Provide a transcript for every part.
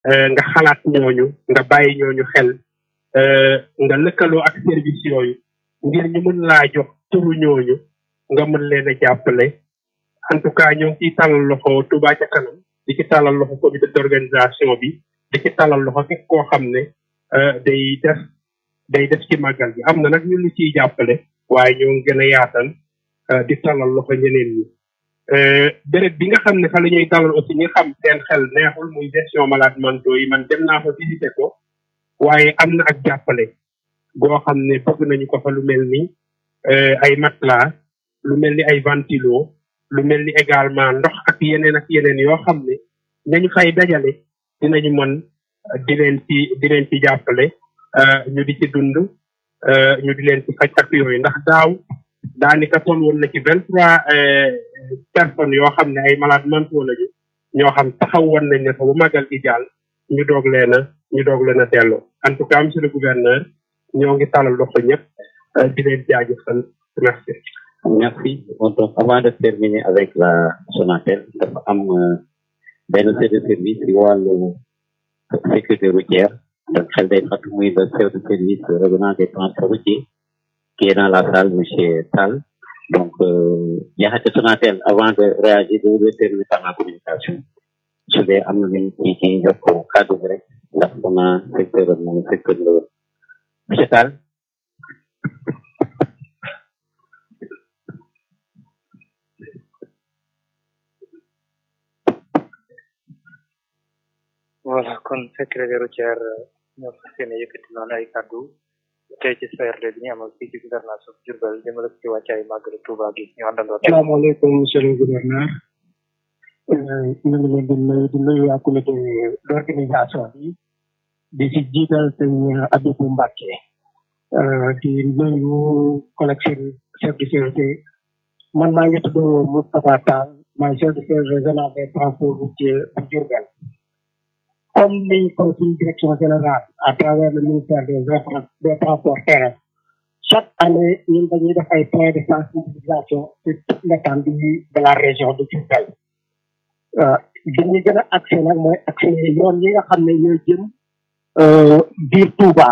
nga xalaat ñooñu nga bàyyi ñooñu xel nga lëkkaloo ak service yooyu ngir ñu mën laa jox turu ñooñu nga mën leen a jàppale en tout cas ñoo ngi ciy tàllal loxo Touba ca kanam di ci tàllal loxo comité d'organisation bi di ci tàllal loxo képp koo xam ne day def day def ci màggal bi am na nag ñu lu ciy jàppale waaye ñoo ngi gën a yaatal di tàllal loxo ñeneen ñi béréb bi nga xam ne fa la ñuy dalal aussi ñi xam seen xel neexul muy gestion malade mentaux yi man dem naa fa visité ko waaye am na ak jàppale goo xam ne bëgg nañu ko fa lu mel ni ay matelas lu mel ni ay ventilo lu mel ni également ndox ak yeneen ak yeneen yoo xam ne nañu fay dajale dinañu mën di leen ci di leen ci jàppale ñu di ci dund ñu di leen ci faj ak yooyu ndax daaw daanaka toll woon na ci vingt trois personnes yoo xam ne ay malades mentaux lañu ñoo xam taxaw woon nañ ne fa bu magal gi jàll ñu doog leen a ñu doog leen a delloo en tout cas monsieur le gouverneur ñoo ngi talal loxo ñëpp di leen jaajëfal merci. Merci. Donc, avant de terminer avec la Sonatel, dafa am benn chef de service ci wàllu sécurité routière donc xel day fàtt muy le chef de service régional des transports routiers qui est dans la salle monsieur Tall donc jaxate Sonatel avant de réagir de vous terminer par la communication su dee am na luñ ci ci yokk kàddu bi rek ndax dama secteur moom secteur la woon monsieur Tall voilà kon secrétaire routière ñoo fas yéene yëkkati noonu ay kàddu tey ci CRD bi ñu amal fii ci gouvernance of Diourbel jëmale ci wàccaay màggalu Touba gi ñu àndandoo salaamaaleykum monsieur le gouverneur ñu ngi leen di nuyu di nuyu waa comité d'organisation bi di ci jiital sëñ Abibou Mbacke di nuyu collègue chef de sécurité man maa ngi tudd Moustapha Tall maay chef de service régional des transports routiers bu Diourbel comme niñ ko suñu direction générale à travers le ministère des des transports terrestres chaque année ñun dañuy def ay points de sensibilisation sur toute l'étendue de la région de Diourbel bi ñu gën a accès nag mooy accès yoon yi nga xam ne ñooy jëm biir Touba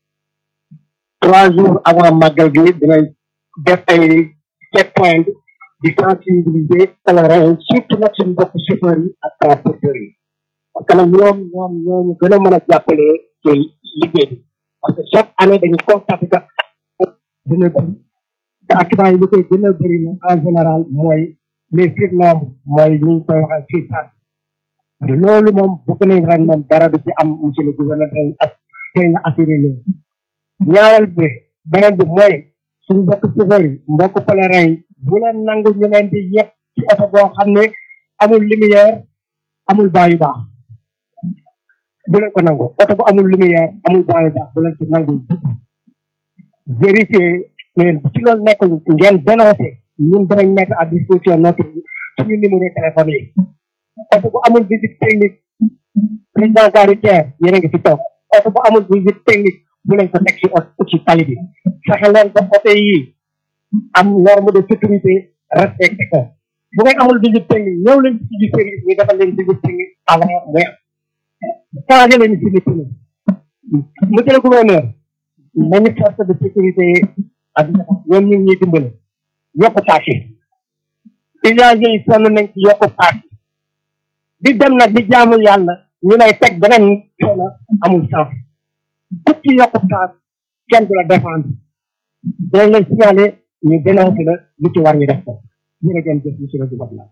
trois jours avant màggal gi dinañ def ay check point di sensibiliser pèlerins surtout nag suñu mbokk chauffeurs yi ak transporteurs yi parce que nag ñoom ñoom ñooñu gën a mën a jàppale ci liggéey bi parce que chaque année dañu constaté que dina bëri te accident yi li koy gën a bëri na en général mooy les surnombres mooy ñu ngi koy waxee surcharge te loolu moom bëgg nañ ren moom dara du ci am monsieur le gouverneur dañ ak tey nga assuré leen ñaareel bi beneen bi mooy suñu mbokk chauffeur yi mbokk pèlerin yi bu leen nangu ñu leen di yëpp ci oto boo xam ne amul lumière amul baa yu baax bu leen ko nangu oto bu amul lumière amul baa yu baax bu leen ci nangu vérifier mais ci loolu nekk ngeen dénoncé ñun danañ mettre à disposition notre suñu numéro téléphone yi oto bu amul visite technique président caritaire yéen a ngi fi toog oto bu amul visite technique bu leen ko teg ci oto ci tali bi fexe leen ba oto yi am norme de sécurité respecté ko bu ngeen amul visite technique ñëw leen ci ci service ñu defal leen visite technique avant muy am changé leen si nit ñi monsieur le gouverneur nañu force de sécurité ak ñoom ñu ngi ñuy dimbale yokk paas yi usagers yi sonn nañ ci yokk paas yi di dem nag di jaamu yàlla ñu lay teg beneen coono amul sens ku ci yokk paas kenn du la défendre dañ lay signalé ñu dénoncé la lu ci war ñu def ko jërëjëf jëf monsieur le gouverneur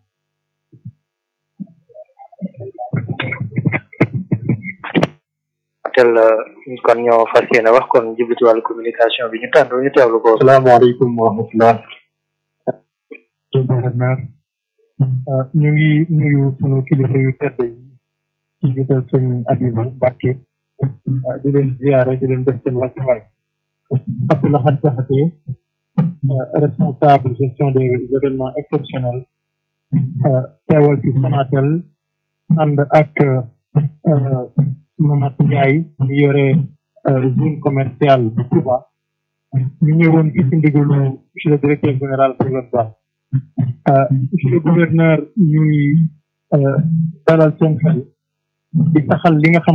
tel kon ñoo fas yéene wax kon jublu ci wàllu communication bi ñu tànn ñu teewlu ko salaamaaleykum wa rahmatullah gouverneur ñu ngi nuyu sunu kilifa yu tedd yi ci jiital sëñ Abiba Mbacke di leen ziare di leen def seen wàccuwaay Abdoulaye Diakhaté responsable gestion des événements exceptionnels teewal ci Sonatel ànd ak Mamadou Ndiaye mi yore zone commerciale bu Touba ñu ñëwoon ci ci ndigalu monsieur le directeur général Paulus Ba monsieur le gouverneur ñuy dalal seen xel di saxal li nga xam